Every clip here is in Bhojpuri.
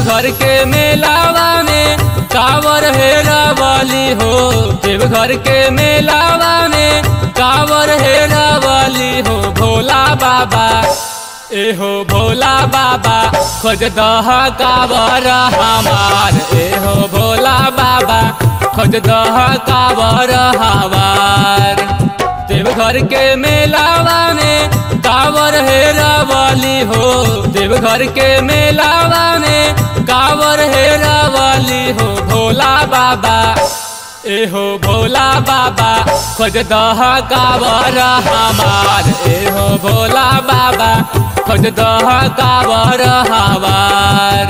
देवघर के मेलावा में कावर हेरा वाली हो देवघर के मेलावा में कावर हेरा वाली हो भोला बाबा ए हो भोला बाबा खोज दह कावर हमार ए हो भोला बाबा खोज दह कावर हमार देवघर के मेलावा में कावर हेरा वाली हो देवघर के मेलावा में कावर हेरा वाली हो भोला बाबा ए हो भोला बाबा खोज दह कावर हमार ए हो भोला बाबा खोज दह कावर हमार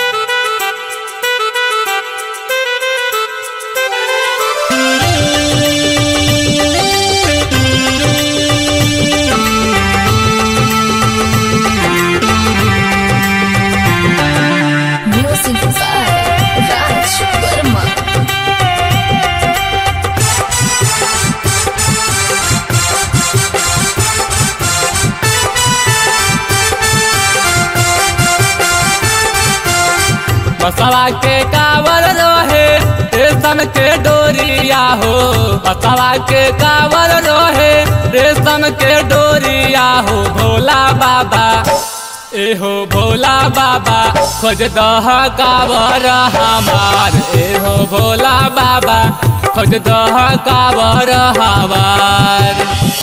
Music by Raj Verma. बसवा के कावर रहे रेशम के डोरिया हो बसवा के कावर रहे रेशम के डोरिया हो भोला बाबा ए हो भोला बाबा खोज दह कावर हमार ए हो भोला बाबा खोज दह कावर हमार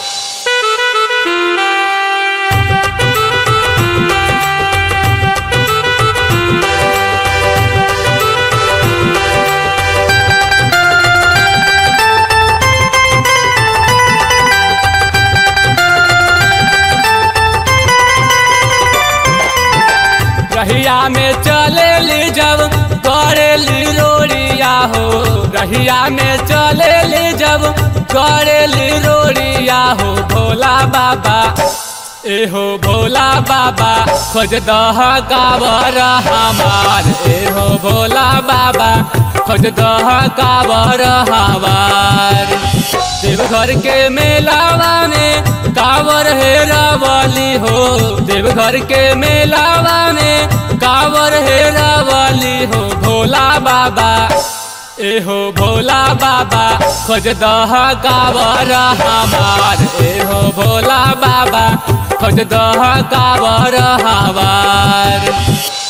रहिया में चले ली जब करे ली रोड़िया हो रहिया में चले ली जब करे ली रोड़िया हो भोला बाबा ए हो भोला बाबा खोज दह कावर हमार ए हो भोला बाबा खोज दह कावर हमार देवघर के मेलावा में कावर हेरा वाली हो देवघर के मेलावा में कावर हेरा वाली हो भोला बाबा ए हो भोला बाबा खोज दह कावर हमार ए हो भोला बाबा खोज दह कावर हमार